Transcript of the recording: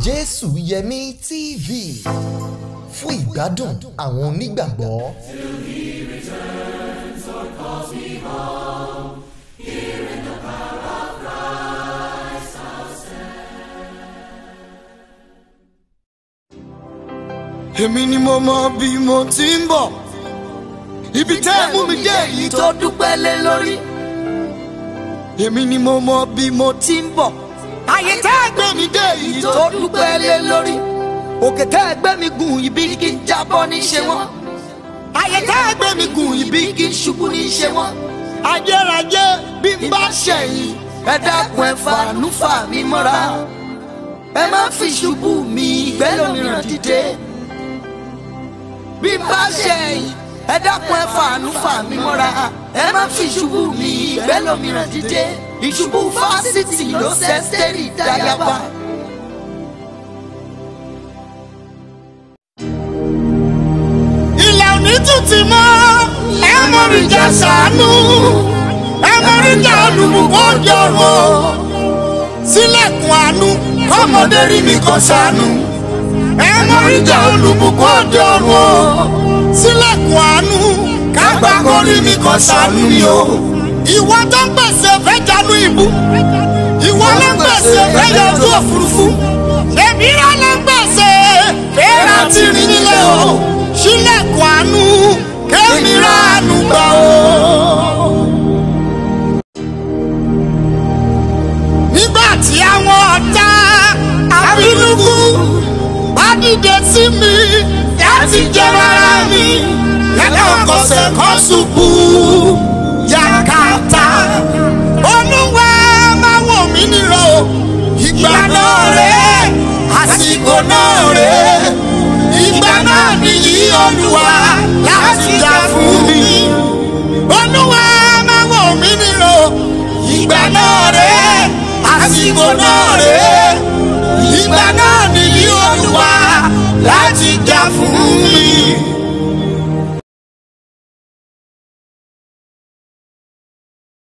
jésù yẹmí tv fún ìgbádùn àwọn onígbàgbọ́. èmi ni mo mọ bí mo ti ń bọ̀ ibi tẹ́ ẹ mú mi dé yìí tó dúpẹ́ lé lórí èmi ni mo mọ bí mo ti ń bọ̀ ayé tẹ́ ẹ gbé mi dé yìí tó dúpẹ́ lé lórí òkè tẹ́ ẹ gbé mi gùn ibi kí n jábọ́ ní ṣe wọ́n ayé tẹ́ ẹ gbé mi gùn ibi kí n ṣubú ní ṣe wọ́n ayérayé bí n bá ṣẹ̀yìn ẹ dákun ẹ fàánú fà mí mọ́ra ẹ má fi ṣubú mi ìgbẹ́ lómìíràn dìde bí n bá ṣẹ̀yìn ẹ dákun ẹ fàánú fà mí mọ́ra ẹ má fi ṣubú mi ìgbẹ́ lómìíràn dìde ìṣubú fásitì ló ṣe stẹ́rì dáyàbá. ilẹ̀ òní tún ti mọ́ ẹ mọ̀rìjà ṣàánú ẹ mọ̀rìjà olùbùkún jọ̀rọ̀ sílẹ̀kùn àánú ọmọdé rí mi kan ṣàánú ẹ mọ̀rìjà olùbùkún jọ̀rọ̀ sílẹ̀kùn àánú kágbá kó rí mi kan ṣàánú ni o. ìwọ tó ń pèsè fẹ́ janú ìbú ìwọ ló ń pèsè fẹ́ yọjú òfurufú èmi rà ló ń pèsè fẹ́ràn tí rí nílé o sílẹ̀kùn àánú kémi rà àánú gbà o. nígbà tí àwọn ọ̀tá abínúkú bá dìde sí mi láti jẹ rárá mi yàtọ̀ kọsẹ̀ kọ́ ṣubú yakata olúwa máa wò mí nírò ìgbà náà rẹ̀ àsìkò náà rẹ̀ ìgbà náà nìyí olúwa láti jà fún mi olúwa máa wò mí nírò ìgbà náà rẹ̀ àsìkò náà rẹ̀ ìgbà náà nìyí olúwa láti jà fún mi.